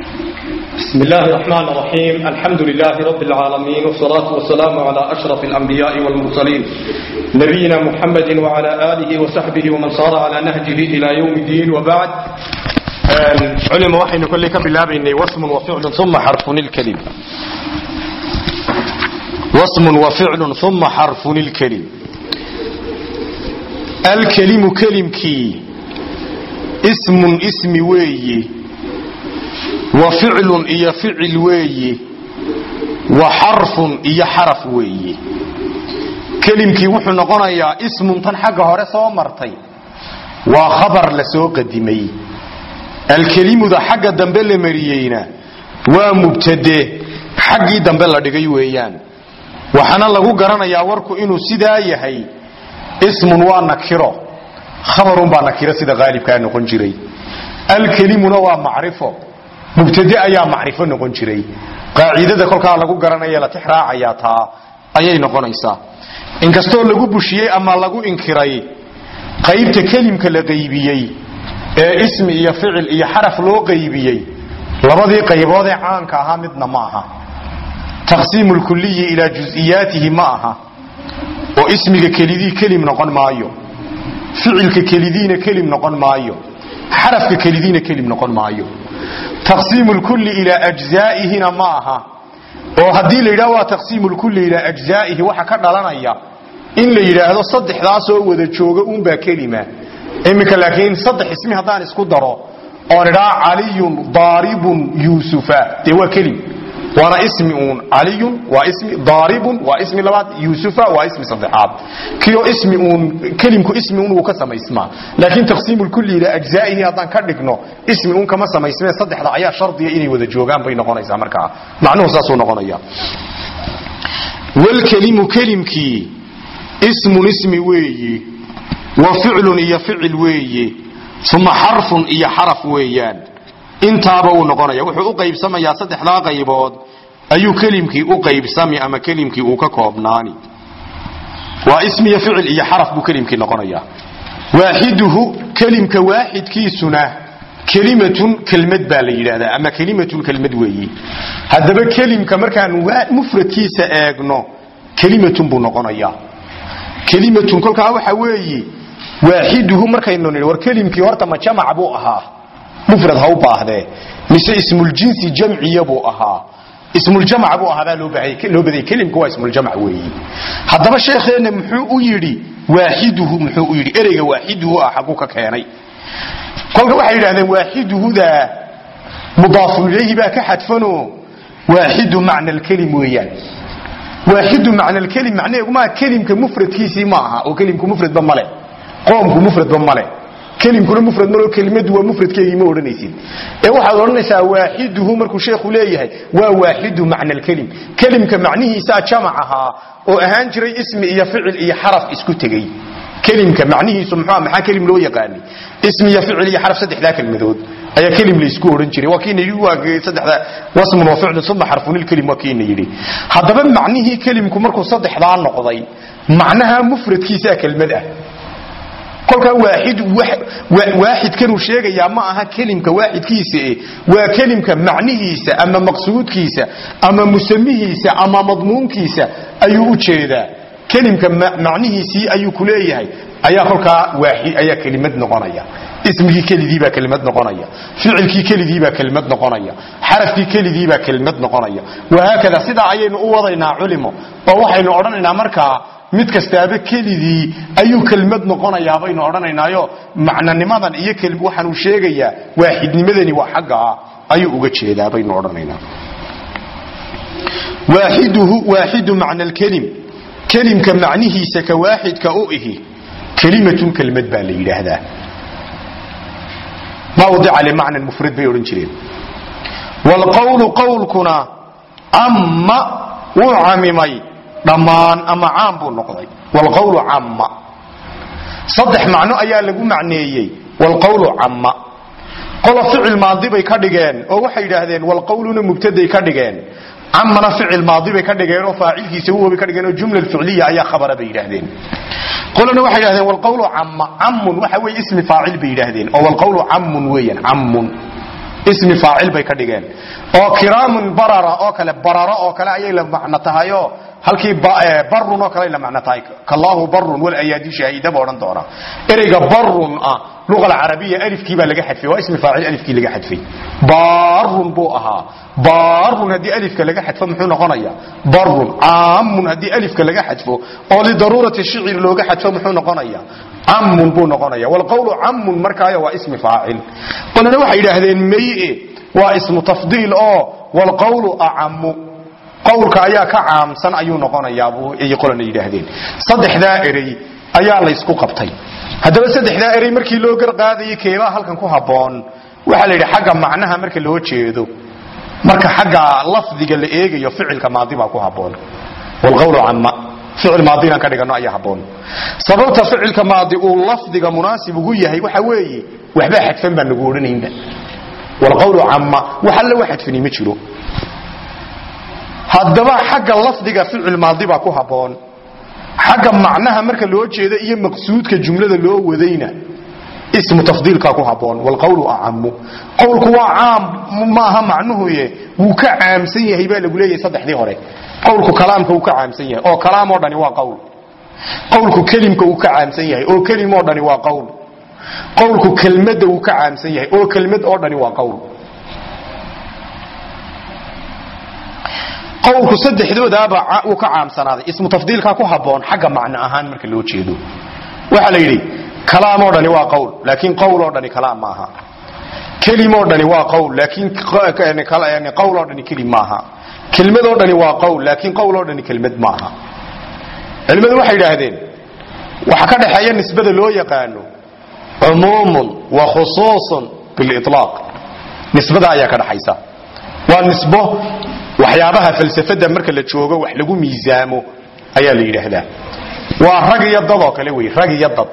بسم الله الرحمن الرحيم الحمد لله رب العالمين والصلاة والسلام على أشرف الأنبياء والمرسلين نبينا محمد وعلى آله وصحبه ومن صار على نهجه إلى يوم الدين وبعد علم وحي كل كبلاب إني واسم وفعل ثم حرف الكلم واسم وفعل ثم حرف الكلم الكلم كلم كي اسم اسم ويي وفعل iyo ficil weeye wa xarfun iyo xaraf weeye kelimkii wuxuu noqonayaa ismun tan xagga hore soo martay waa khabar la soo qadimay alkelimuda xagga dambe la mariyeyna waa mubtade xaggii dambe la dhigay weeyaan waxaana lagu garanayaa warku inuu sidaa yahay ismun waa nakiro khabarun baa nakiro sida qaalibkaa noqon jiray alkelimuna waa macrifo mubtade ayaa macrifo noqon jiray qaacidada kolkaa lagu garanaya la tix raacayaa taa ayay noqonaysaa inkastoo lagu bushiyey ama lagu inkiray qaybta kelimka la qaybiyey ee ismi iyo ficil iyo xaraf loo qaybiyey labadii qayboodee caanka ahaa midna ma aha taqsiimu lkuliyi ilaa jusiyaatihi ma aha oo ismiga kelidii kelim noqon maayo ficilka kelidiina kelim noqon maayo xarafka kelidiina kelim noqon maayo taqsiimu lkulli ilaa ajzaa'ihina ma aha oo haddii la yidhahdo waa taqsiimu lkulli ilaa ajzaa'ihi waxa ka dhalanaya in la yidhaahdo saddexdaasoo wada jooga uunbaa kelima iminka laakiin saddex ismi haddaan isku daro oon idhaa caliyun daaribun yuusufa dee waa kelim waana ismi uun caliyun waa ismi daaribun waa ismi labaad yuusufa waa ismi saddexaad kiyo ismi uun kelimku ismi uun wuu ka samaysmaa laakiin taqsiimu lkulli ilaa ajzaa'ihi haddaan ka dhigno ismi uun kama samaysmee saddexda ayaa shardiya inay wada joogaan bay noqonaysaa markaa macnuhu saasuu noqonaya walkelimu kelimkii ismun ismi weeyi wa ficlun iyo ficil weeye uma xarfun iyo xaraf weeyaan intaaba uu noqonaya wuxuu u qaybsamayaa saddexdaa qaybood ayuu kelimkii u qaybsami ama kelimkii uu ka koobnaani waa ismiyo ficil iyo xaraf buu kelimkii noqonayaa waaxiduhu kelimka waaxidkiisuna kelimatun kelmad baa la yidhaahdaa ama kelimatun kelmad weeyi haddaba kelimka markaan mufradkiisa eegno kelimatun buu noqonayaa kelimatun kolkaa waxa weeyi waaxiduhu markaynu nidhi war kelimkii horta ma jamac buu ahaa mufrad ha u baahdee mise ismuljinsi jamciya buu ahaa ismuljamc buu ahaabaa loo badayay kelimka waa ismuljamc weeyi haddaba sheekheenna muxuu u yidhi waaxiduhu muxuu u yidhi ereyga waaxiduhu ah xagguu ka keenay kolka waxay yidhahdeen waaxiduhudaa mudaafun ilayhi baa ka xadfanoo waaxidu macna alkelim weeyaan waaxidu macna alkelim macnaheegu maa kelimka mufradkiisii ma aha oo kelimku mufradba male qoomku mufradba male kelimkuna mufrad malo kelimadu waa mufradkeegii ma odhanaysid ee waxaad odhanaysaa waaxiduhu markuu sheekhu leeyahay waa waaxidu macna alkelim kelimka macnihiisaa jamac ahaa oo ahaan jiray ismi iyo ficil iyo xaraf isku tegey kelimka macnihiisu muxuu maxaa kelim loo yaqaani ismi iyo ficil iyo xaraf saddexdaa kelmadood ayaa kelim laysku odhan jiray waa kiina yidhi waa saddexda wasmun wa ficlun uma xarfunilkelim waa kiina yidhi haddaba macnihii kelimku markuu saddexdaa noqday macnaha mufradkiisaa kelmad ah kolkaa waaxidkanuu sheegayaa ma aha kelimka waaxidkiisa waa kelimka macnihiisa ama maqsuudkiisa ama musamihiisa ama madmuunkiisa ayuu u jeedaa kelimka macnihiisii ayuu ku leeyahay ayaa kolkaa ayaa kelimad noqonaya ismigii kelidiibaa kelimad noqonaya ficilkii kelidiibaa kelimad noqonaya xarafkii kelidiibaa kelimad noqonaya wahaakada sidaa ayaynu u wadaynaa culimo oo waxaynu odhanaynaa markaa mid kastaaba kelidii ayuu kelmad noqonayaa baynu odhanaynaayo macnanimadan iyo waxaanuu sheegayaa waaxidnimadani waa xaggaa ayuu uga jeedaa baynu odhanaynaa waaxiduhu waaxidu macna alkelim kelimka macnihiisa ka waaxidka u ihi kelimatun kelmad baa la yidhaahdaa mawdica limacnan mufrad bay odhan jireen waalqowlu qowlkuna amma wuu camimay dhammaan ama caam buu noqday wlqawlu camma saddex macno ayaa lagu macneeyey wlqawlu camma qola ficil maadi bay ka dhigeen oo waxay yidhaahdeen walqawluna mubtaday ka dhigeen camana ficil maadi bay ka dhigeen oo faacilkiisa huwa bay ka dhigeen oo jumla ficliya ayaa khabara bay yidhaahdeen qolana waxay yidhahdeen walqawlu camma cammun waxa weeye ismi faacil bay yidhaahdeen oo walqawlu cammun weeyaan cammun ismi faacil bay ka dhigeen oo kiraamun barara oo kale bararo oo kale ayay la macno tahayo halkii barun oo kale la macno tahay kallahu barun wal ayaadi shaahida baa odhan doona ereyga barun ah luqa alcarabiya alifkii baa laga xadfay waa ismi faacil alifkii laga xadfay barun buu ahaa barun haddii alifka laga xadfo muxuu noqonaya barun caamun haddii alifka laga xadfo oo lidaruurati shicir looga xadfo muxuu noqonaya camun buu noqonaya walqawlu camun markaayo waa ismi faacil qolana waxay yidhaahdeen maye waa ismu tafdiil oo walqawlu acamu qawlka ayaa ka caamsan ayuu noqonayaabuu ay qolana yidhaahdeen saddexdaa erey ayaa laysku qabtay haddaba saddexdaa erey markii loo garqaadayay keebaa halkan ku habboon waxaa la yidhi xagga macnaha marka loo jeedo marka xagga lafdiga la eegayo ficilka maadi baa ku habboon walqawlu cama ficil maadi inaan ka dhigano ayaa habboon sababta ficilka maadi uu lafdiga munaasib ugu yahay waxa weeye waxbaa xadfan baan nagu odhanaynba walqawlu cama wax alle wa xadfani ma jiro haddaba xagga lafdiga ficil maadi baa ku habboon xagga macnaha marka loo jeeda iyo maqsuudka jumlada loo wadayna ismu tafdiilkaa ku habboon walqawlu acamu qowlku waa caam maaha macnuhuye wuu ka caamsan yahay baa lagu leeyahay saddexdii hore qowlku kalaamka wuu ka caamsan yahay oo kalaam oo dhani waa qowl qowlku kelimka wuu ka caamsan yahay oo kelim oo dhani waa qowl qowlku kelmadda wuu ka caamsan yahay oo kelmad oo dhani waa qowl qowlku saddexdoodaaba uu ka caamsanaaday ismu tafdiilkaa ku habboon xagga macno ahaan marka loo jeedo waxaa la yidhi kalaam oo dhani waa qowl laakiin qowl oo dhani kalaam maaha kelim oo dhani waa qowl laakiin qowl oo dhani kelim maaha kelmad oo dhani waa qowl laakiin qowl oo dhani kelmad maaha culimmadu waxay yidhaahdeen waxa ka dhexeeya nisbada loo yaqaano cumuumun wa khusuusun bililaaq nisbada ayaa ka dhaxaysa waa nisbo waxyaabaha falsafada marka la joogo wax lagu miisaamo ayaa la yidhaahdaa waa rag iyo dad oo kale wey rag iyo dad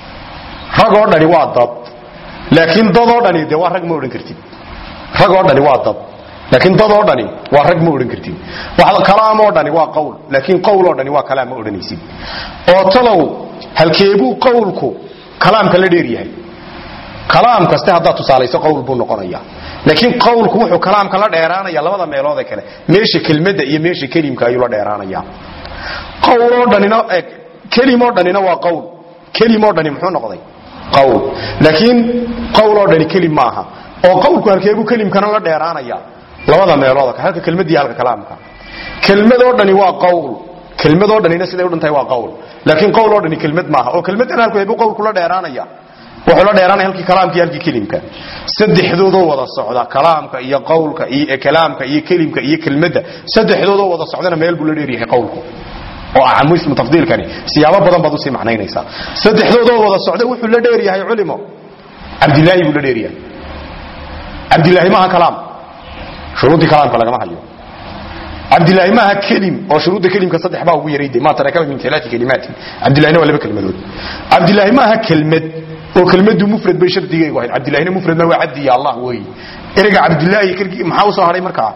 rag oo dhani waa dad laakiin dad oo dhani dee waa rag ma odhan kartid rag oo dhani waa dad laakiin dad oo dhani waa rag ma odhan kartid kalaam oo dhani waa qowl laakiin qowl oo dhani waa kalaam ma odhanaysid oo talow halkeebuu qowlku kalaamka la dheer yahay kalaam kaste haddaad tusaalayso qowl buu noqonaya laakiin qowlku wuxuu kalaamka la dheeraanaya labada meelood ee kale meesha kelmadda iyo meesha kelimka ayuu la dheeraanaya qowloo dhanina kelimoo dhanina waa qowl kelimoo dhani muxuu noqday qowl laakiin qowloo dhani kelim maaha oo qowlku halkeebuu kelimkana la dheeraanaya labada meelood kale halka kelmadii halka kalaamka kelmadoo dhani waa qowl kelmadoo dhanina siday u dhantahay waa qowl laakiin qowloo dhani kelmad maaha oo kelmaddan halkeebuu qowlku la dheeraanaya wuxuu la dheeraanaya halkii kalaamka iyo halkii kelimka saddexdoodoo wada socda kalaamka iyo qowlka iyo kalaamka iyo kelimka iyo kelmadda saddexdoodoo wada socdana meel buu la dheeryahay qowlku oo acamu ismu tafdiilkani siyaabo badan baad usii macnaynaysaa saddexdoodoo wada socda wuxuu la dheeryahay culimo cabdilaahi buu la dheeryahay cabdilaahi maaha kalaam shuruuddii kalaamka lagama hayo cabdilaahi maaha kelim oo shuruudda kelimka saddex baa ugu yarayde ma tarakaba min alaati kalimaatin cabdilahina waa laba kelmadood cabdilaahi maaha kelmad oo kelmadu mufrad bay shardigaygu ahayd cabdilahina mufrad ma waa cabdi ya allah wey ereyga cabdilaahi kelgii maxaa usoo hadhay markaa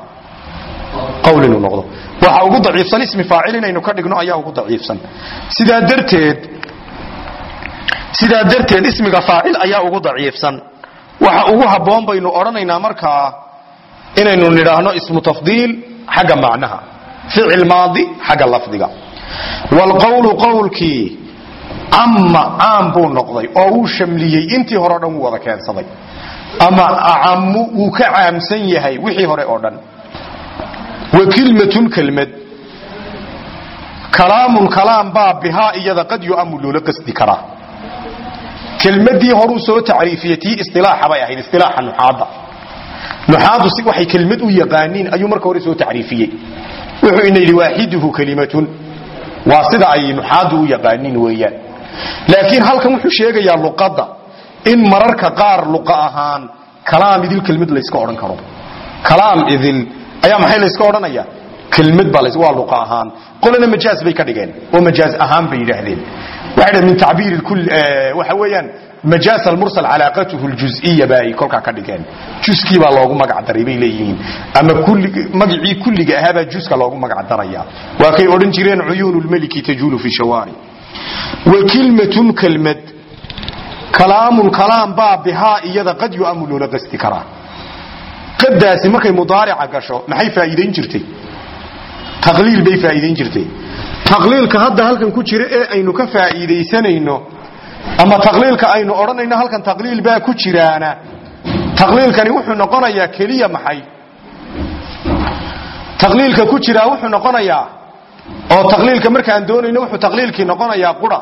qowl inuu noqdo waxa ugu daciifsan ismi faacil inaynu ka dhigno ayaa ugu daciifsan sidaa darteed sidaa darteed ismiga faacil ayaa ugu daciifsan waxa ugu habboon baynu odhanaynaa markaa inaynu nidhaahno ismu tafdiil xagga macnaha ficil maadi xagga lafdiga waalqowlu qowlkii ama caam buu noqday oo wuu shamliyey intii hore o dhan wuu wada keensaday ama acamu wuu ka caamsan yahay wixii hore oo dhan wa kilmatun kelmad kalaamun kalaam baa bihaa iyada qad yu'amu loola qasdi karaa kelmadii horuu soo tacriifiyey tii isilaaxa bay ahayd isilaaxa nuxaadda nuxaaddu si waxay kelmad u yaqaaniin ayuu marka hore soo tacriifiyey wuxuu ina yidhi waaxiduhu kelimatun waa sida ay nuxaaddu u yaqaaniin weeyaan laakiin halkan wuxuu sheegayaa luqadda in mararka qaar luqa ahaan kalaam idil kelmad layska odhan karo kalaam idil ayaa maxay layska odhanaya kelmad baa waa luqa ahaan qolana majaaz bay ka dhigeen oo majaaz ahaan bay yidhaahdeen waxay dhaheen min tacbiir kul waxa weeyaan majaaz almursal calaaqatuhu aljuz'iyya ba ay kolkaa ka dhigeen juskii baa loogu magac daray bay leeyihiin ama kulli magacii kulliga ahaa baa juska loogu magac daraya waa kay odhan jireen cuyuunu lmaliki tajuulu fi shawaari wa kilmatun kelmad kalaamun kalaam baa bihaa iyada qad yu'amu loola qasti karaa qadaasi markay mudaarica gasho maxay faa'iidayn jirtay taqliil bay faa'iidayn jirtay taqliilka hadda halkan ku jira ee aynu ka faa'iidaysanayno ama taqliilka aynu odhanayno halkan taqliil baa ku jiraana taqliilkani wuxuu noqonayaa keliya maxay taqliilka ku jiraa wuxuu noqonayaa oo taqliilka markaan doonayno wuxuu taqliilkii noqonayaa qura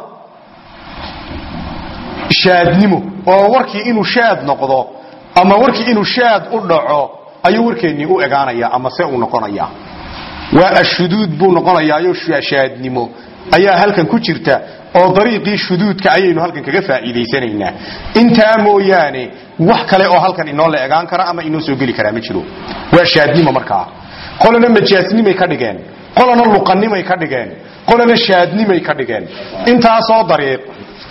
shaadnimo oo warkii inuu shaad noqdo ama warkii inuu shaad u dhaco ayuu warkeennii u egaanaya ama se uu noqonaya waa ashuduud buu noqonayaayo shaadnimo ayaa halkan ku jirta oo dariiqii shuduudka ayaynu halkan kaga faa'iidaysanaynaa intaa mooyaane wax kale oo halkan inoo la egaan kara ama inoo soo geli karaa ma jiro waa shaadnimo markaa qolana majaasnimay ka dhigeen qolana luqannimay ka dhigeen qolana shaadnimay ka dhigeen intaasoo dariiq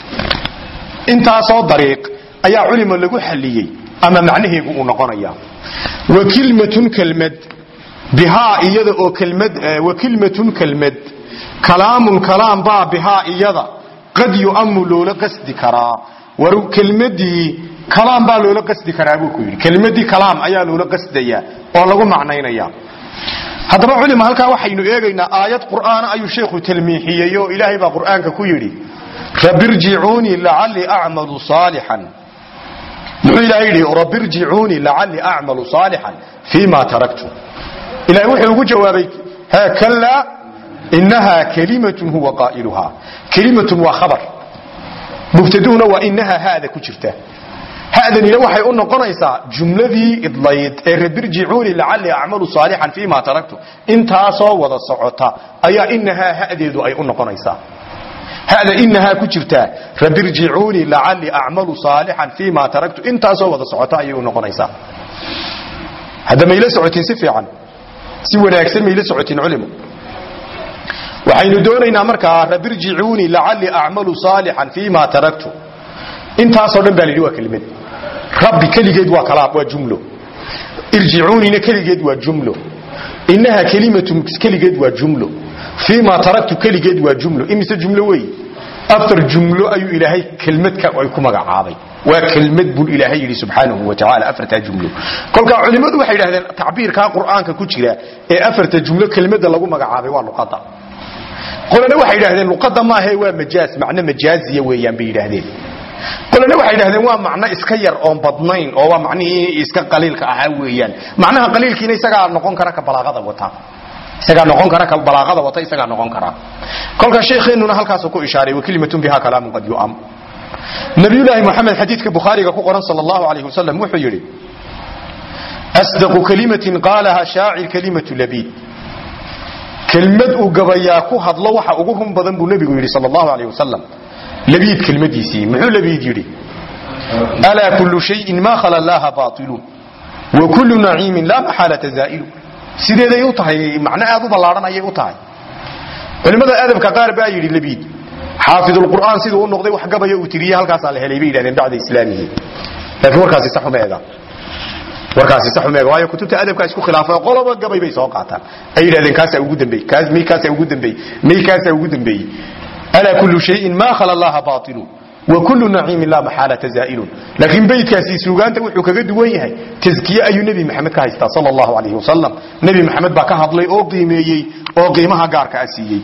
intaasoo dariiq ayaa culima lagu xalliyey ama macnaheegu uu noqonaya wa kilmatun kelmad bihaa iyada oo kelmad wa kilmatun kelmad kalaamun kalaam baa bihaa iyada qad yu'ammu loola qasdi karaa war kelmadii kalaam baa loola qasdi karaa buu ku yidhi kelmadii kalaam ayaa loola qasdaya oo lagu macnaynaya haddaba culima halkaa waxaynu eegaynaa aayad qur'aana ayuu sheekhu talmiixiyey oo ilaahay baa qur'aanka ku yidhi rabirjicuunii lacallii acmalu saalixan muxuu ilaahay yidhi rabirjicuunii lacallii acmalu saalixan fii ma taraktu ilahay wuxuu ugu jawaabay ha kallaa inahaa kalimatun huwa qaa'iluhaa kelimatun waa khabar mubtaduhuna waa inahaa hada ku jirta hadanina waxay u noqonaysaa jumladii idlayd ee rabirjicuuni lacallii acmalu saalixan fii ma taraktu intaasoo wada socota ayaa inahaa hadeedu ay u noqonaysaa hada inahaa ku jirtaa rabirjicuunii lacallii acmalu saalixan fii ma taraktu intaasoo wada socota ayay u noqonaysaa hadda mayla socotiin si fiican si wanaagsan mayla socotiin culimo waxaynu doonaynaa markaa rabirjicuunii lacallii acmalu saalixan fii ma taraktu intaasoo dhan baa la yidhi waa kelimad rabbi keligeed waa kalaam waa jumlo irjicuunina keligeed waa jumlo inaha kelimatun keligeed waa jumlo fii ma taraktu keligeed waa jumlo imise jumlo wey afar jumlo ayuu ilaahay kelmadka ay ku magacaabay waa kelmad buu ilaahay yidhi subxaanahu wa tacaala afartaa jumlo kolkaa culimmadu waxay yidhahdeen tacbiirkaa qur'aanka ku jira ee afarta jumlo kelmadda lagu magacaabay waa luqadda qolana waxay yidhahdeen luqadda maahae waa majaaz macno majaaziya weeyaan bay yidhaahdeen qolana waxay yidhahdeen waa macno iska yar oon badnayn oo waa macnihii iska qaliilka ahaa weeyaan macnaha qaliilkiina isagaa noqon kara ka balaaqada wata isagaa noqon kara ka balaaqada wata isagaa noqon kara kolka sheekheenuna halkaasuu ku ishaaray wa kelimatun biha kalaamun qad yu'am nabiyullaahi moxamed xadiidka bukhaariga ku qoran sala allahu alayh wasalam wuxuu yidhi asdaqu kalimatin qaalaha shaacir kalimatu labiid kelmad uu gabayaa ku hadlo waxa ugu run badan buu nebigu yidhi sal allahu alayh wasalam labiid kelmadiisii muxuu labiid yidhi alaa kullu shayin maa khala llaha baailu wa kullu naciimin laa maxaalata zaa'ilu sideeday u tahay macno aad u ballaadhan ayay u tahay culimmada adabka qaar baa yidhi labiid xaafidulqur'aan siduu u noqday wax gabaya uu tiriye halkaasaa la helay bay yidhahdeen bacda islaamihi laakiin warkaasi sax uma ega warkaasi sax uma ega waayo kutubta adabka isku khilaafay qoloba gabay bay soo qaataan ay yidhahdeen kaasaa ugu dambeey kaas may kaasaa ugu dambeey may kaasaa ugu dambeeyey alaa kullu shayin maa khala allaha baatilu wa kullu naciimin laa maxaalata zaa'ilun laakiin beydkaasi suugaanta wuxuu kaga duwan yahay taskiye ayuu nebi maxamed ka haystaa sala allahu alayhi wasalam nebi maxamed baa ka hadlay oo qiimeeyey oo qiimaha gaarka a siiyey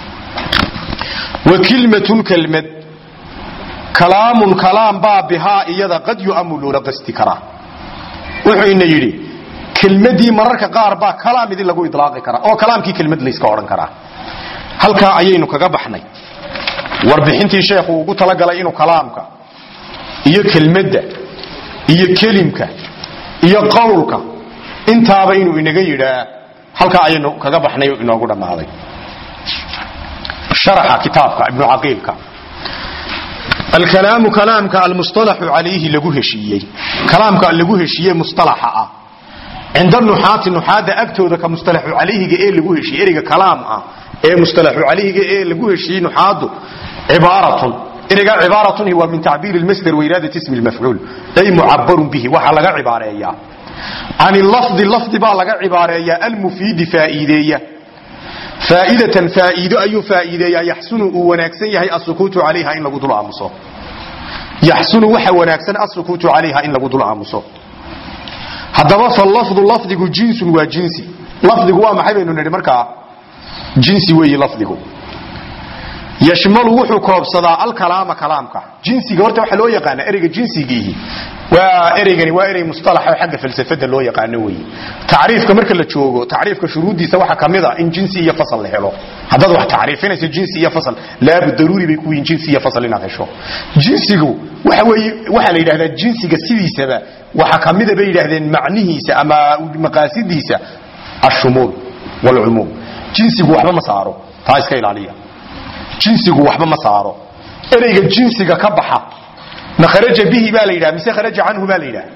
wa kilmatun kelmad kalaamun kalaam baa bihaa iyada qad yu'amu loola qasti karaa wuxuu ina yidhi kelmadii mararka qaar baa kalaam idin lagu idlaaqi karaa oo kalaamkii kelmad layska odhan karaa halkaa ayaynu kaga baxnay warbixintii sheekhu ugu talagalay inuu kalaamka iyo kelmadda iyo kelimka iyo qowlka intaaba inuu inaga yidhaa halkaa ayaynu kaga baxnay oo inoogu dhammaaday sharaxa kitaabka ibnu caqiilka alkalaamu kalaamka almustalaxu calayhi lagu heshiiyey kalaamka lagu heshiiye mustalaxa ah cinda nuxaati nuxaadda agtooda ka mustalaxu calayhiga ee lagu heshiiye ereyga kalaam ah ee mustalaxu calayhiga ee lagu heshiiyey nuxaadu cibaaratun ereygaa cibaaratun waa min tacbiiri lmasdar wairaadati ismi lmafcuul ay mucabarun bihi waxaa laga cibaareeyaa can lafdi lafdi baa laga cibaareeyaa almufiidi faa'iideeya faaidatan faaiido ayuu faaiideeyaa yaxsunu uu wanaagsan yahay asukuutu calayha in lagu dul aamuso yaxsunu waxa wanaagsan asukuutu calayha in lagu dul aamuso haddaba falafdu lafdigu jinsun waa jinsi lafdigu waa maxay baynu nidhi markaa jinsi weeyi lafdigu yashmalu wuxuu koobsadaa alkalaama kalaamka jinsiga horta waxaa loo yaqaana ereyga jinsigiihi waa ereygani waa erey mustalaxa oo xagga falsafada loo yaqaano weeye tacriifka marka la joogo tacriifka shuruuddiisa waxaa ka mid a in jinsi iyo fasal la helo haddaad wax tacriifinayso jinsi iyo fasal laabu daruuri bay ku yihiin jinsi iyo fasal inaad hesho jinsigu waxa weeye waxaa la yidhahdaa jinsiga sidiisaba waxaa ka mida bay yidhaahdeen macnihiisa ama maqaasidiisa ashumuul walcumuum jinsigu waxba ma saaro taa iska ilaaliya jinsigu waxba ma saaro ereyga jinsiga ka baxa ma kharaja bihi baa la yidhaha mise kharaja canhu baa la yidhaha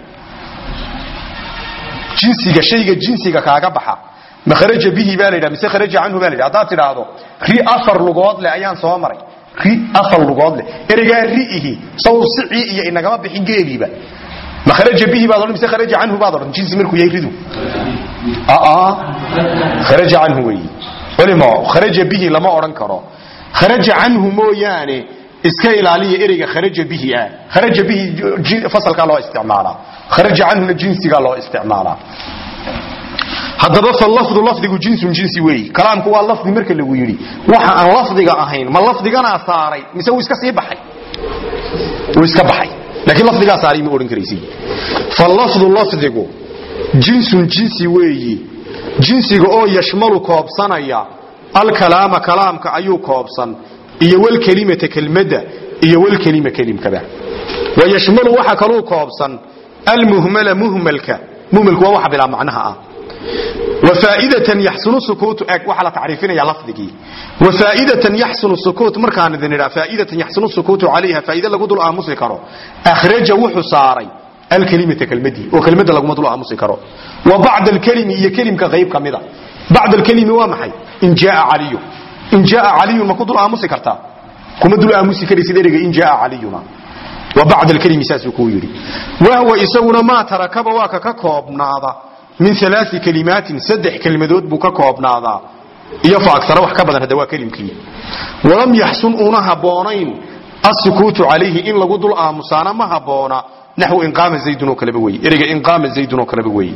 jinsiga shayga jinsiga kaaga baxa ma kharaja bihi baa la yidhaha mise kharaja canhu baa la yidhaha haddaad tidhaahdo ri afar lugood leh ayaan soo maray ri afar lugood leh ereygaa ri'ihi saw sicii iyo inagama bixin geeliiba ma kharaja bihi baad odhan mise kharaja canhu baad odhan jinsi markuu yahay ridu aa kharaja canhu weeyi culimo kharaja bihi lama odhan karo kharaja canhu mooyaane iska ilaaliya ereyga kharaja bihi ah kharaja bihi fasalkaa loo isticmaalaa kharaja canhuna jinsigaa loo isticmaalaa haddaba falafdu lafdigu jinsun jinsi weeyi kalaamku waa lafdi marka lagu yidhi waxa aan lafdiga ahayn ma lafdiganaa saaray mise wuu iska sii baxay wuu iska baxay laakiin lafdigaa saaray ma odhan karaysi falafdu lafdigu jinsun jinsi weeyi jinsiga oo yashmalu koobsanaya alkalaama kalaamka ayuu koobsan iyo wlkelimata kelmadda iyo wlkelima kelimkaba wayashmalu waxa kaluu koobsan almuhmala muhmalka muhmalku waa waxa bilaa macnaha ah wafaaidatan yaxsunu sukuutu eg waxaa la tacriifinaya lafdigii wafaaidatan yaxsunu sukuut markaan idin idhaa faaidatan yaxsunu sukuutu calayha faaide lagu dul aamusi karo akhraja wuxuu saaray alkelimata kelmadii oo kelmadda laguma dul aamusi karo wa bacda alkelimi iyo kelimka qayb ka mida bacd alkelimi waa maxay in jaaa caliyu in jaaa caliyun ma ku dul aamusi kartaa kuma dul aamusi karaysid ereyga in jaaa caliyuna wa bacd alkelimi saasuu kuu yidhi wahwa isaguna maa tarakaba waa ka ka koobnaada min alaai kelimaatin saddex kelmadood buu ka koobnaadaa iyo fa agara wax ka badan hadda waa kelimkii walam yaxsun una habboonayn asukuutu calayhi in lagu dul aamusaana ma habboona naxwu inqaama zaydun oo kaleba wey ereyga inqaama zaydun oo kaleba wey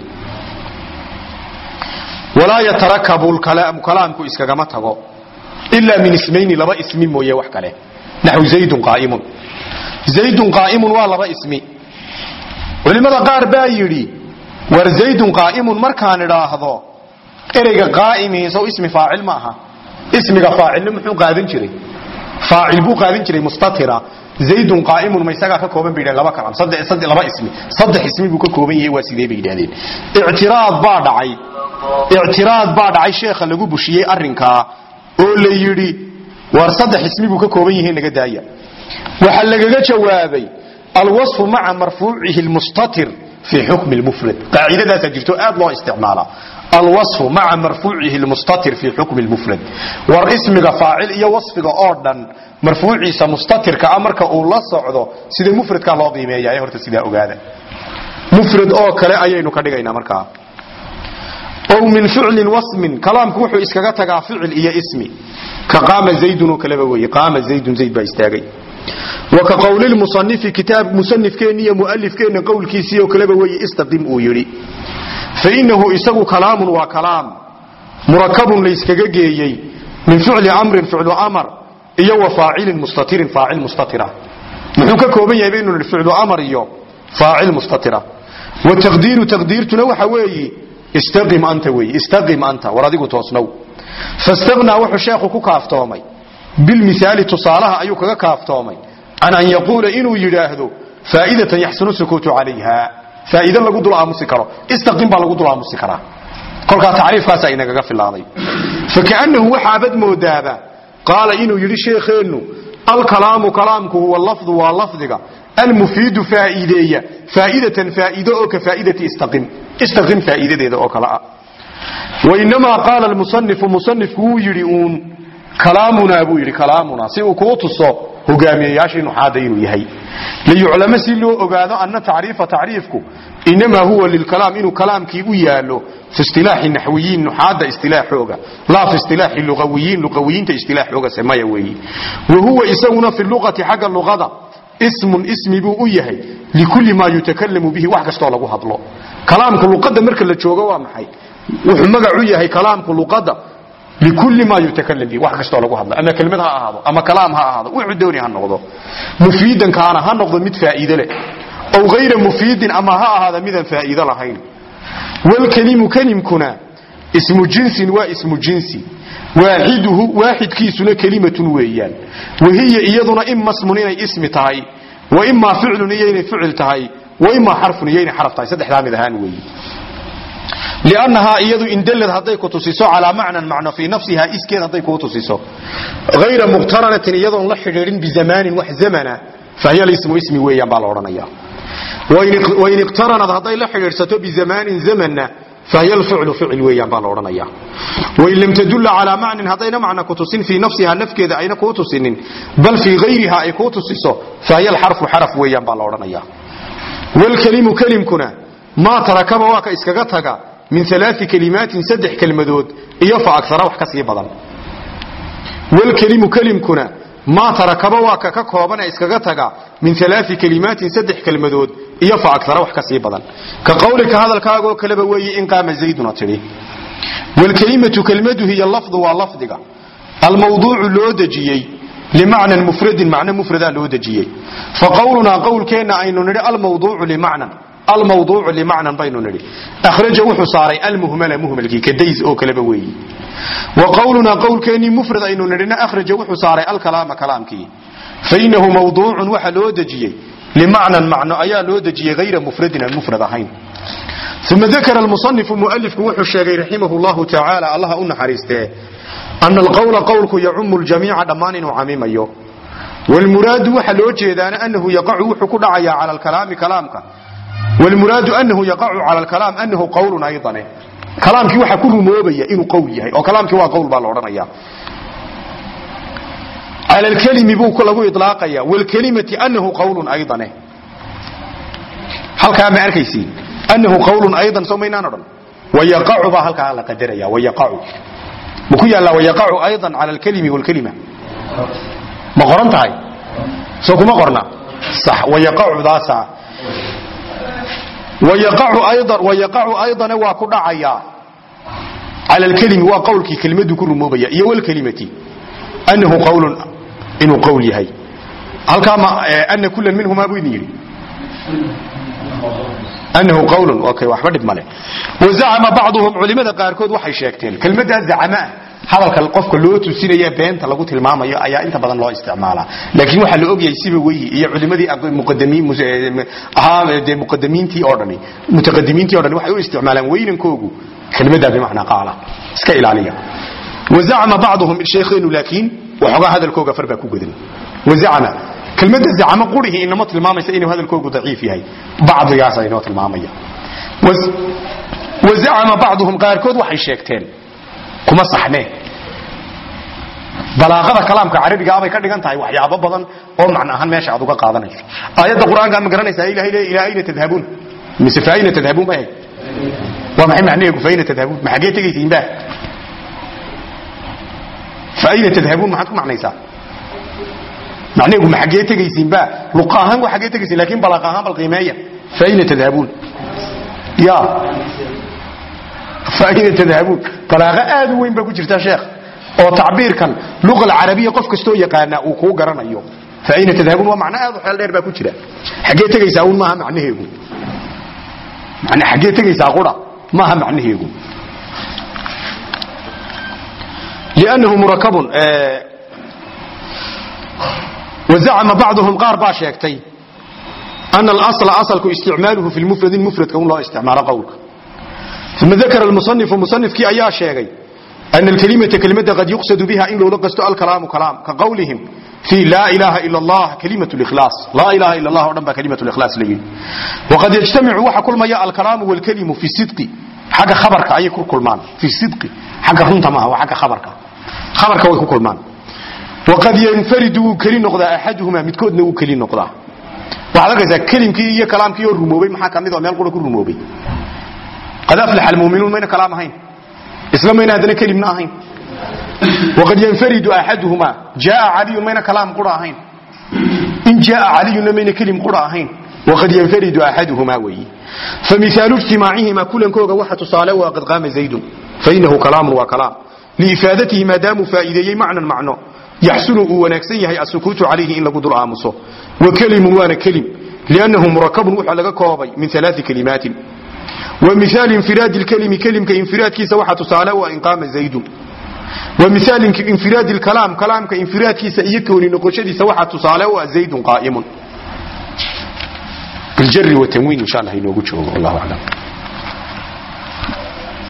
walaa yatarakabu kalaamku iskagama tago ilaa min ismayni laba ismi mooye wax kale naxwu zaydun qaaimun zaydun qaa'imun waa laba ismi culimmada qaar baa yidhi war zaydun qaa'imun markaan idhaahdo ereyga qaa'imihi sow ismi faacil ma aha ismiga faacilna muxuu qaadan jiray faacil buu qaadan jiray mustatira zaydun qaa'imun ma isagaa ka kooban bay yidhahdeen laba kalam saddex saddex laba ismi saddex ismi buu ka kooban yahay waa sidee bay yidhahdeen ictiraad baa dhacay ictiraad baa dhacay sheekha lagu bushiyey arrinkaa oo la yidhi war saddex ismi buu ka kooban yahay naga daaya waxaa lagaga jawaabay alwaصfu maca marfuucihi lmustatir fi xukmi lmufrad qaacidadaasaa jirto aad loo isticmaalaa alwaصfu maca marfuucihi lmustatir fi xukmi lmufrad war ismiga faacil iyo wasfiga oo dhan marfuuciisa mustatirka a marka uu la socdo sida mufradkaa loo qiimeeya horta sidaa ogaada mufrad oo kale ayaynu ka dhigaynaa markaa ow min ficlin wasmin kalaamku wuxuu iskaga tagaa ficil iyo ismi ka qaama zaydun oo kaleba weye qaama zaydun zayd baa istaagay wa ka qowlilmusanifi kitaab musanifkeenni iyo mualifkeenna qowlkiisii oo kaleba weye istaqim uu yidhi fa innahu isagu kalaamun waa kalaam murakabun layskaga geeyey min ficli amrin ficlu amar iyo wa faacilin mustatirin faacil mustatira muxuu ka kooban yahay baynu nihi ficlu amar iyo faacil mustatira wa taqdiiru taqdiirtuna waxa weeyi istaqim anta weeye istaqim anta war adigu toosnow fastagnaa wuxuu sheekhu ku kaaftoomay bilmihaali tusaalaha ayuu kaga kaaftoomay can an yaquula inuu yidhaahdo faa'idatan yaxsunu sukuutu calayha faa'iide lagu dul aamusi karo istaqim baa lagu dul aamusi karaa kolkaa tacriifkaasa inagaga filaaday fakaannahu waxaabad moodaaba qaala inuu yidhi sheekheennu alkalaamu kalaamku huwa lafdu waa lafdiga almufiidu faa'iideeya faa'idatan faa'iide oo ka faa'idati istaqim istaqim faa'iidadeeda oo kale ah wainamaa qaala almusanifu musanifku wuu yidhi uun kalaamunaa buu yidhi kalaamunaa si uu kuu tuso hogaamiyayaashii nuxaada inuu yahay liyuclamo si loo ogaado ana tacriifa tacriifku inamaa huwa lilkalaam inuu kalaamkii u yaalo fi istilaaxi naxwiyiin nuxaada istilaaxooga laa fi istilaaxi luawiyiin luqawiyiinta istilaaxooga semaya weeyi wa huwa isaguna fi luqati xagga luqada ismun ismi buu u yahay likulli maa yutakalamu bihi wax kastoo lagu hadlo kalaamka luqadda marka la joogo waa maxay wuxuu magac u yahay kalaamku luqadda likulli maa yutakalam bihi wax kastoo lagu hadla ama kelmad ha ahaado ama kalaam ha ahaado wuxuu dooni ha noqdo mufiidan kaana ha noqdo mid faa'iide leh aw hayra mufiidin ama ha ahaada midaan faa'iido lahayn walkelimu kelimkuna ismu jinsin waa ismu jinsi waaxiduhu waaxidkiisuna kelimatun weeyaan wahiya iyaduna ima smun inay ismi tahay wa imaa ficlun iyo inay ficil tahay wa imaa xarfun iyo inay xaraf tahay saddexdaa mid ahaan weeye liannahaa iyadu indalad hadday ku tusiso calaa macnan macno fii nafsihaa iskeed hadday kuu tusiso hayra muqtaranatin iyadoon la xidhiidhin bizamaanin wax zamana fahiya lismu ismi weeyaan baa la odhanaya wain iqtaranad hadday la xidhiidhsato bizamaanin zamanna fahiya alficlu ficil weeyaan baa la odhanaya wain lam tadulla calaa macnin haddayna macna ku tusin fii nafsihaa nafkeeda ayna kuu tusinin bal fii hayriha ay kuu tusiso fahiya alxarfu xaraf weeyaan baa la odhanaya walkelimu kelimkuna maa tarakaba waa ka iskaga taga min alaai kalimaatin saddex kelmadood iyo fa agara wax ka sii badan walkelimu kelimkuna maa tarakaba waa ka ka koobane iskaga taga min alaai kalimaatin saddex kelmadood iyo fa agara wax ka sii badan ka qawlika hadalkaagoo kaleba weeye in qaama zayduna tidhi walkelimatu kelmadu hiya lafdu waa lafdiga almawduucu loo dejiyey limacnan mufradin macno mufradaa loo dejiyey fa qawlunaa qowlkeenna aynu nidhi almawduucu limacnan almawduucu limacnan baynu nidhi akhraja wuxuu saaray almuhmala muhmalkii kadays oo kaleba weeyi wa qawlunaa qowlkeennii mufrad aynu nidhina akhraja wuxuu saaray alkalaama kalaamkii fainahu mawduucun waxa loo dejiyey limacnan macno ayaa loo dejiyey hayra mufradin aan mufrad ahayn uma dakara almusanifu mualifku wuxuu sheegay raximahu llahu tacaala allaha u naxariistee ana alqowla qowlku yacumu ljamiica dhammaan inuu camimayo wlmuraadu waxa loo jeedaana anahu yaqacu wuxuu ku dhacayaa cala alkalaami kalaamka wlmuraadu anahu yaqacu cala alkalaam anahu qowlun aydane kalaamkii waxaa ku rumoobaya inuu qowl yahay oo kalaamkii waa qowl baa la odhanaya cala alkelimi buu lagu ilaaqaya wlkelimati anahu qowlun aydane halkaa ma arkaysiin anahu qowlun aydan soo maynaan odhan wayaqacu baa halkaa la qadaraya wayaqacu ma ku yaallaa wayaqacu aydan cala alkelimi wlkelima ma qoran tahay soo kuma qorna sax wayaqacudaasa wayaqacu aydana waa ku dhacaya cala alkelimi waa qowlkii kelimadu ku rumoobaya iyo wlkelimati anahu qowlun inuu qowl yahay halkaa ma ana kulan minhumaa buu idin yidhi anahu qowlun okay waxba dhib male wazacama bacduhum culimada qaarkood waxay sheegteen kelmaddaa zacamaah hadalka qofka loo tusinaya beenta lagu tilmaamayo ayaa inta badan loo isticmaalaa laakiin waxaa la ogyahay siba weyi iyo culimadii ahaa dee muqadamiintii oo dhani mutaqadimiintii o dhani waxay u isticmaalaan weynankoogu kelmaddaa bimacnaa qaala iska ilaaliya wazacama bacduhum sheekheenu laakiin waxoogaa hadalkooga far baa ku godan wazacama kelmadda zacamo qurihi inama tilmaamaysa inuu hadalkoogu daciif yahay bacdigaasa inoo tilmaamaya wazacama bacduhum qaarkood waxay sheegteen kuma saxnee balaaqada kalaamka carabiga abay ka dhigan tahay waxyaabo badan oo macno ahaan meesha aad uga qaadanayso aayadda qur-aanka ma garanaysaa ilahay le ilaa ayna tadhabuun mise fa ayna tadhabuun ba waa maxay macnaheegu fa ayna tadhabuun ma xaggee tegaysiin ba fa ayna tadhabuun maxaad ku macnaysaa macnaheegu ma xaggee tegaysiin ba luqa ahaan waa xaggee tegaysiin lakin balaaqa ahaan bal qiimeeya fa ayna tadhabuun ya faayna tadhabuun balaaqo aad u weyn baa ku jirta sheekh oo tacbiirkan luqa alcarabiya qof kastoo yaqaana uu kuu garanayo faayna tadhabuun waa macno aad u xeel dheer baa ku jira xaggee tegaysaa un maaha macnaheegu man xaggee tegaysaa qura maaha macnaheegu liannahu murakabun wazacama bacduhum qaar baa sheegtay ana alasla asalku isticmaaluhu fi lmufradi mufradka un loo isticmaalo qowlka uma dakara almusanifu musanifkii ayaa sheegay ana alkelimata kelimada qad yuqsadu biha in loola qasto alkalaamu kalaam ka qawlihim fii laa ilaaha ila allah kalimat likhlaas laa ilaha ila allah o dhan baa kalimat likhlaas la yidhi waqad yajtamicu waxa kulmaya alkalaamu walkelimu fi sidqi xagga khabarka ayay ku kulmaan fi sidqi xagga runta maaha waa xagga khabarka khabarka way ku kulmaan waqad yanfaridu wuu keli noqdaa axaduhumaa midkoodna wuu keli noqdaa waxaad arkaysaa kelimkii iyo kalaamkii oo rumoobay maxaa ka mid oo meel qura ku rumoobay qad aflaxa almuuminuun mayna kalaam ahayn isla mayna haddana kelimna ahayn waqad yanfaridu axaduhumaa jaaa caliyun mayna kalaam qura ahayn in jaaa caliyunna mayna kelim qura ahayn waqad yanfaridu axaduhumaa weeye famihaalu ijtimaacihimaa kulankooga waxa tusaale u qad qaama zaydun fainahu kalaamun waa kalaam liifaadatihi maadaamuu faa'iideeyey macnan macno yaxsunu uu wanaagsan yahay asukuutu calayhi in lagu dul aamuso wa kelimun waana kelim liannahu murakabun waxaa laga koobay min alaai kalimaatin wa mihaal infiraadi lkelimi kelimka infiraadkiisa waxaa tusaale u ah in qaama zaydun wa mihaal infiraadi lkalaam kalaamka infiraadkiisa iyo kooni noqoshadiisa waxaa tusaale u ah zaydun qaa'imun biljari watanwiin insha allah inoogu joogo wallahu aclam